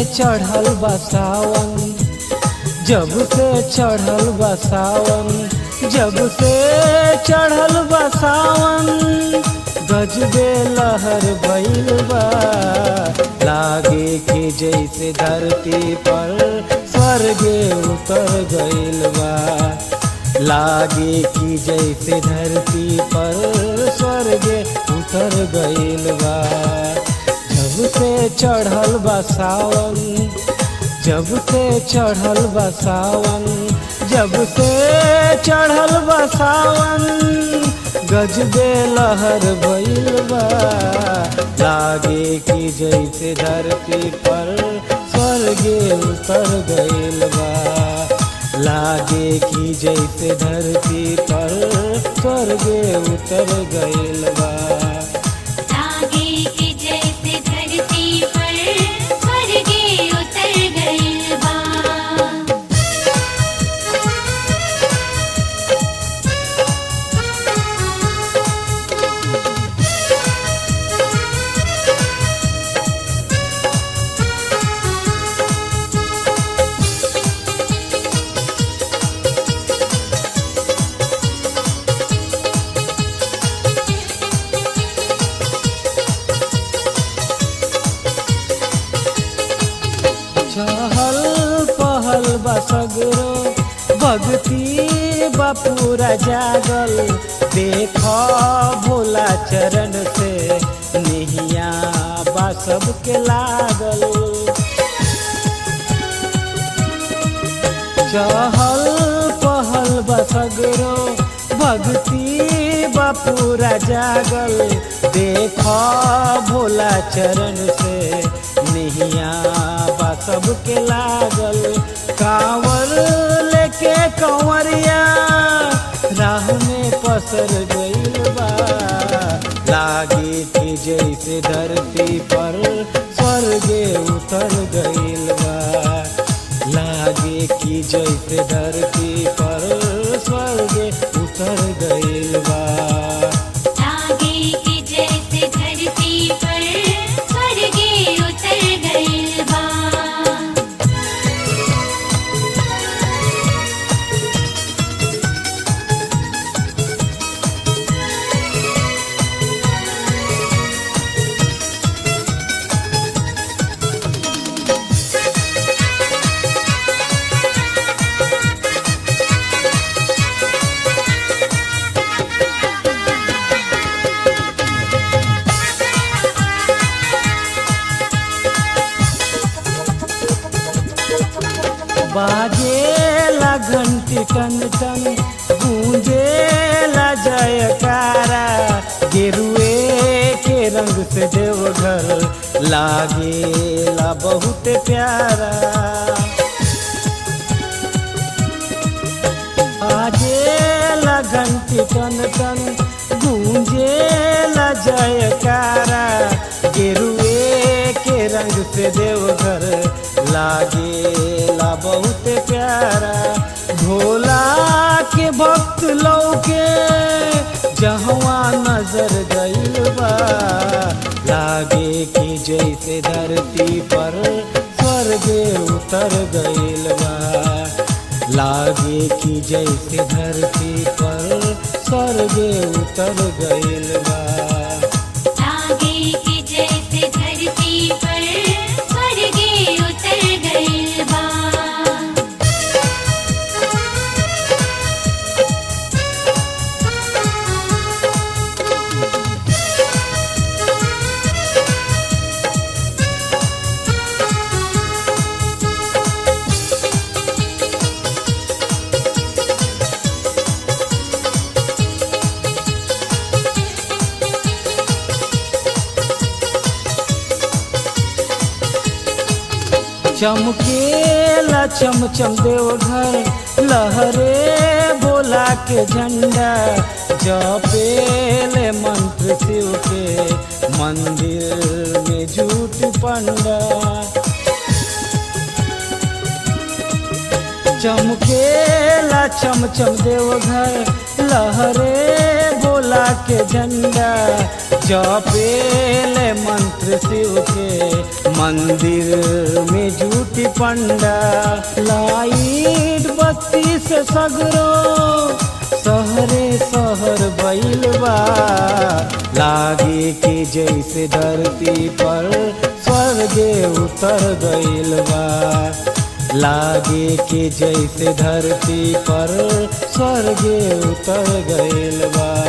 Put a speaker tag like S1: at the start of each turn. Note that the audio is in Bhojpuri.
S1: चढ़ल बा सावन जब से चढ़ल बा सावन जब से चढ़ल बा सावन गजबे लहर भइल बा लागे कि जैसे धरती पर स्वर्गे उतर गइल बा लागे कि जैसे धरती पर स्वर्गे उतर गइल बा जब से चढ़ल बा सावन जब से चढ़ल बा सावन जब से चढ़ल बा सावन गजबे लहर भइल बा लागे कि जैसे धरती पर स्वर्गे उतर गइल बा लागे कि जैसे धरती पर स्वर्गे उतर गइल बा
S2: लागे कि जैसे धरती पर स्वर्गे उतर गइल बा
S1: चहल पहल बसगरो भक्ति बपूरा जागल देख भोला चरण से निहिया बा सबके लागल चहल पहल बसगरो भक्ति बपूरा जागल देख भोला चरण से निहिया बा सबके लागल कांवर लेके कंवरिया राह में पसर गइल बा लागे कि जैसे धरती पर स्वर्गे उतर गइल बा लागे कि जैसे धरती पर स्वर्गे उतर गइल बा
S2: लागे कि जैसे धरती पर स्वर्गे उतर गइल बा
S1: बाजेला घंटी टन टन गूंजेला जयकारा गेरुए के रंग से देवघर लागेला बहुत प्यारा बाजेला घंटी टन टन गूंजेला जयकारा गेरुए के रंग से देवघर लागेला बहुत प्यारा भोला के भक्त लौके जहवा नजर गइल बा लागे कि जैसे धरती पर स्वर्गे उतर गइल बा लागे कि जैसे धरती पर स्वर्गे उतर गइल बा
S2: लागे कि जैसे धरती पर स्वर्गे उतर गइल बा
S1: चमकेला चमचम देवघर लहरे बोला के झंडा जपेले मंत्र शिव के मंदिर में झूठ पंडा चमकेला चमचम देवघर लहरे बोला के झंडा जपेले मंत्र शिव के मंदिर में झूठी पंडा लाइट बत्ती से सगरो सहरे सहर बैल बा लागे कि जैसे धरती पर स्वर्गे उतर गइल बा लागे कि जैसे धरती पर स्वर्गे उतर गइल बा